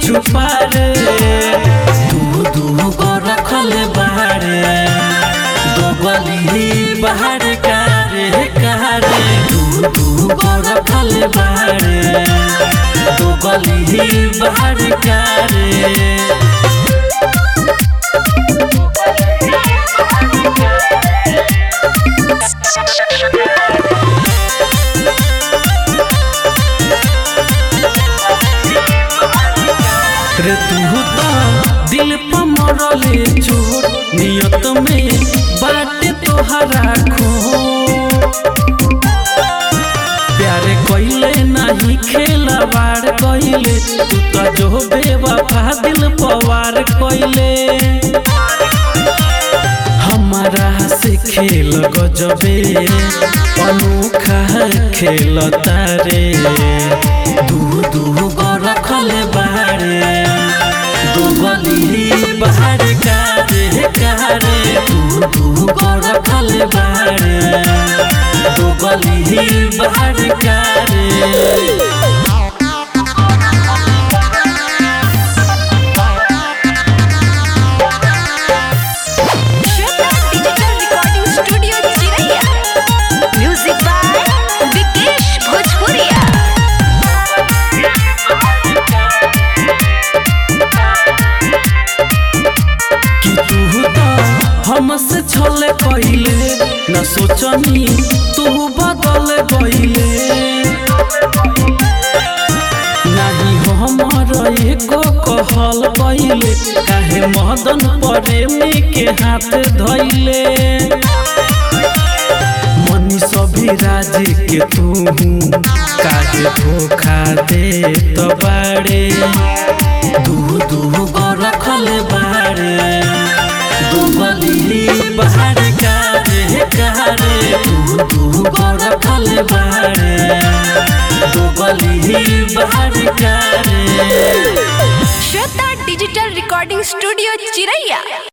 छुपा रे दू दू गो रखल बारे दो गली बाहर कारे कारे दू दू गो रखल बारे दो गली बाहर कारे रे तू तो दिल पर मरले चोट नियत में बाटे तोहरा खो प्यारे कइले नहीं खेलवार कइले तू तो जो बेवफा दिल पवार कइले हमारा से खेल गजबे अनोखा खेल तारे दू दू गो रखल बारे दू गली बाहर कारे कारे दू दू गो रखल बारे दू गली बाहर कारे Shweta digital recording studio Chiraiya music by Vikesh Bhojpuriya कि तू तो हमसे छले कइले न सोचनी तू बदल गइले नाही हमर एको कहल कइले काहे मदन प्रेमी के हाथ धइले मनी सभी राज के तू काहे धोखा दे तो बाड़े दू दू गो रखल बाड़े दू गली बाहर कारे कारे दू दू गो रखल बाड़े दू गली बाहर कारे श्वेता डिजिटल रिकॉर्डिंग स्टूडियो चिरैया